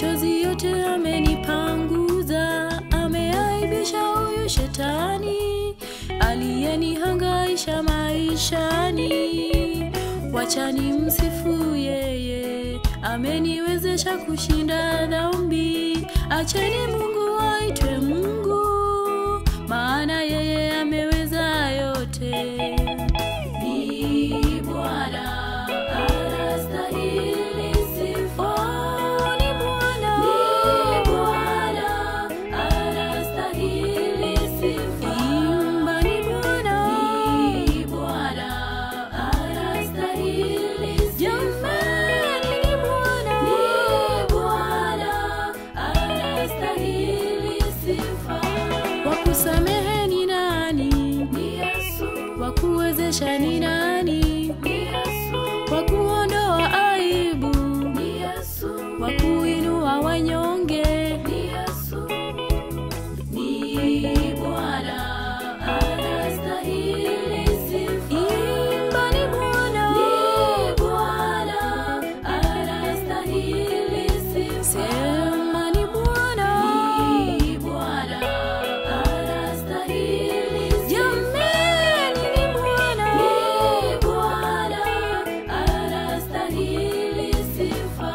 machozi yote amenipanguza, ameaibisha huyu shetani aliyenihangaisha maishani. Wachani msifu yeye, ameniwezesha kushinda dhambi. Acheni Mungu aitwe Mungu, maana yeye ameweza yote. Ni Bwana anastahili sifa. Ni Bwana, ni Bwana anastahili sifa. Imba ni Bwana, ni Bwana anastahili sifa. Jamani ni Bwana, ni Bwana anastahili sifa. Wa kusamehe ni nani? Ni Yesu. Wa kuwezesha ni nani? Ni Yesu. Wa kuondoa aibu? Ni Yesu. Wa kuinua wanyonge? Ni Yesu. Ni Bwana anastahili sifa. Imba ni Bwana, ni Bwana anastahili sifa. Sema ni Bwana, ni Bwana anastahili sifa. Jameni ni Bwana, ni Bwana anastahili sifa.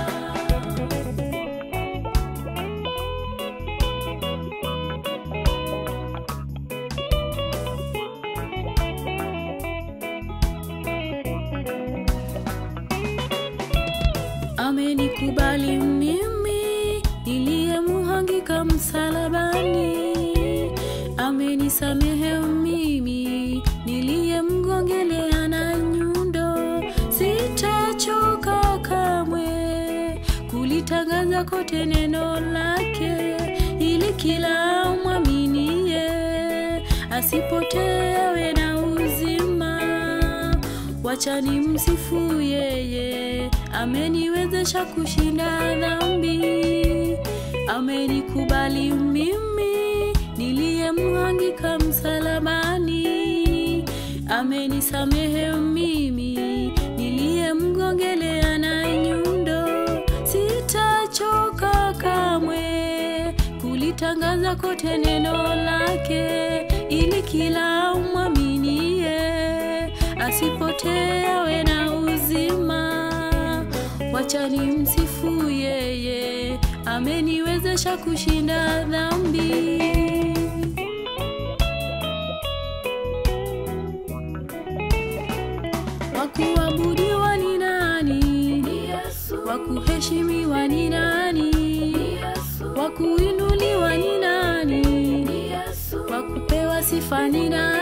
amenikubali mimi niliyemuhangika msalabani, amenisamehe mimi niliyemgongelea na nyundo. Sitachoka kamwe kulitangaza kote neno lake, ili kila mwaminie asipotee awe na uzima. Wachani msifu yeye, ameniwezesha kushinda dhambi, amenikubali mimi niliyemhangika msalabani, amenisamehe mimi niliyemgongelea na nyundo. Sitachoka kamwe kulitangaza kote neno lake, ili kila mwaminie asipotee awe na uzima. Wachani msifu yeye, ameniwezesha kushinda dhambi. Wakuabudiwa ni nani? Ni Yesu. Wakuheshimiwa ni nani? Ni Yesu. Wakuinuliwa ni nani? Ni Yesu. Wakupewa sifa ni nani?